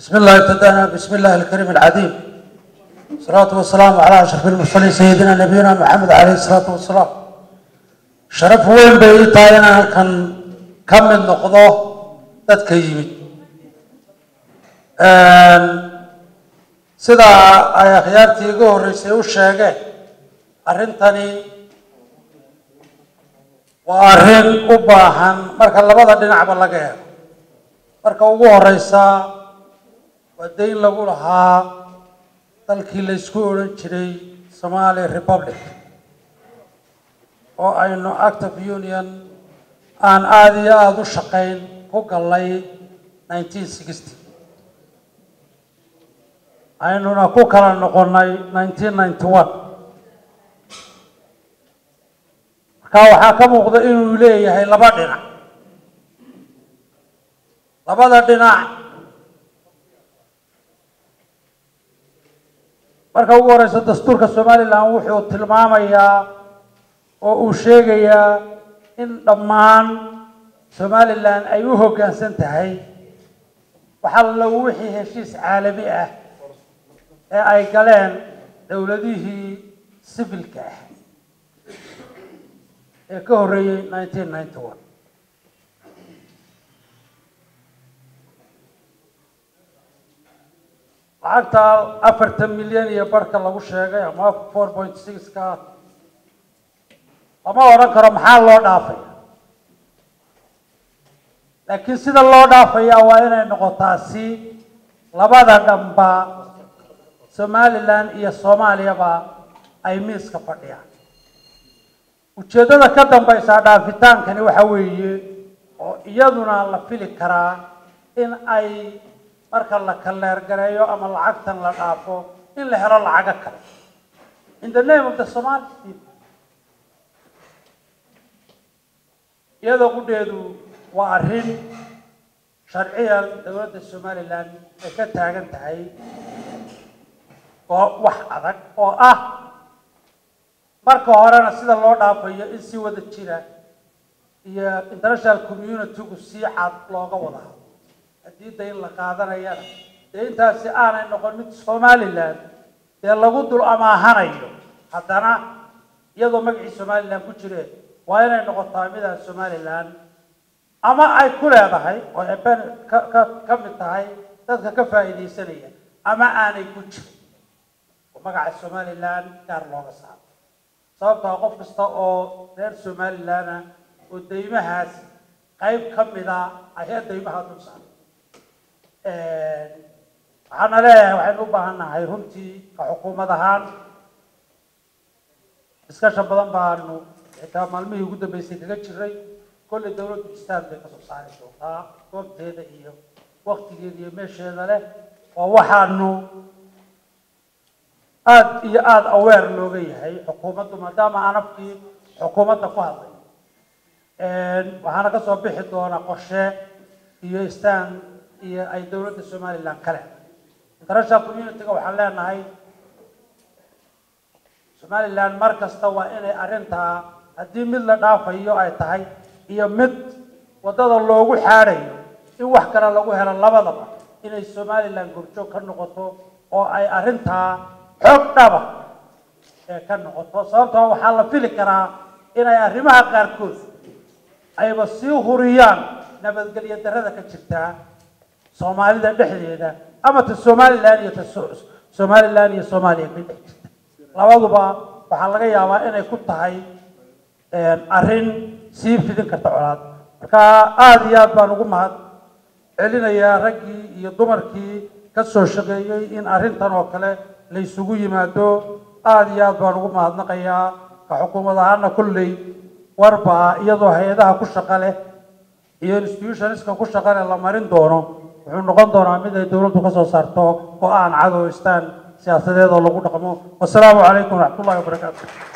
بسم الله ابتدأنا بسم الله الكريم العظيم الصلاة والسلام على أشرف المرسلين سيدنا نبينا محمد عليه الصلاة والسلام شرف وين بيتاينا كان كم من نقضة dadka yimid sida ay akhyaartii iga horreysay u sheegeen arrintani waa arrin u baahan marka labada dhinacba laga eego marka ugu horeysa waa dayn lagu lahaa dalkii la isku odhan jiray somali republic oo aynu act of union aan aada iyo aada u shaqayn ku gallay nineteen sixty aynuna ku kala noqonnay nineteen ninety one markaa waxaa ka muuqda inuu leeyahay laba dhinac labada dhinac marka ugu horeysa dastuurka somalilan wuxuu tilmaamayaa oo uu sheegayaa in dhammaan somalilan ay u hoggaansan tahay waxaa lagu wixii heshiis caalami ah ee ay galeen dowladihii sibilka ah ee ka horreeyey nineteen ninety one lacagta afartan milyan iyo barhka lagu sheegay ama four point six-ka lama odhan karo maxaa loo dhaafaya laakiin sida loo dhaafaya waa inay noqotaa si labada dhanba somalilan iyo soomaaliyaba ay miiska fadhiyaan ujeeddada ka dambaysa dhaafitaankani waxa weeye oo iyaduna la fili karaa in ay marka la kaleergareeyo ama lacagtan la dhaafo in la helo lacago kale in the name of the somali people iyadoo qudheedu waa arrin sharciyan dowladda somalilan ay ka taagan tahay oo wax adag oo ah marka horena sida loo dhaafayo in si wada jira iyo international community-gu si cad looga wada hado haddii dayn la qaadanayana dee intaasi aanay noqon mid somalilan dee lagu dul amaahanayo haddana iyadoo magacii somalilan ku jireen waa inay noqotaa midaan somalilan ama ay ku leedahay oo eben ka ka ka mid tahay dadka ka faa'iidaysanaya ama aanay ku jirin oo magaca somalilan gaar looga saaro sababtaa qof kasta oo reer somalilana oo daymahaas qayb ka mida ayaa daymaha dul saaray waxaana leeyahay waxaynu u baahan nahay runtii ka xukuumad ahaan diskashan badan baanu xitaa maalmihii ugu dambeysay kaga jiray kolley dowladdu istaan bay kasoo saari doontaa goobteeda iyo waktigeeda iyo meesheeda leh oo waxaanu aada iyo aada aweer looga yahay xukuumaddu maadaama anafkii xukuumadda ku hadlay waxaana kasoo bixi doona qorshe iyo istaan iyo ay dowladda somalilan kale international community-ga waxaan leenahay somalilan mar kasta waa inay arrintaa haddii mid la dhaafayo ay tahay iyo mid waddada loogu xaadhayo in wax kale lagu helo labadaba inay somalilan gorjoog ka noqoto oo ay arrintaa xoog dhaba ee ka noqoto sababtoo waxaa la fili karaa inay arrimaha qaarkood ayba sii huriyaan nabadgelyo darrada ka jirtaa soomaalida dhexdeeda ama ta somalilan iyo ta somalilan iyo soomaaliya ka dhex jirta labaduba waxaa laga yaabaa inay ku tahay arrin sii fidin karta colaad marka aada iyo aad baan ugu mahad celinayaa raggii iyo dumarkii ka soo shaqeeyey in arrintan oo kale la isugu yimaado aada iyo aad baan ugu mahadnaqayaa ka xukuumad ahaana kolley warba iyadoo hay-adaha ku shaqa leh iyo institutionska ku shaqa leh la marin doono wuxuu noqon doonaa mid ay dowladdu ka soo saarto go-aan cadow istaan siyaasadeed oo lagu dhaqmo wasalaamu calaykum waraxmat ullahi wabarakaatu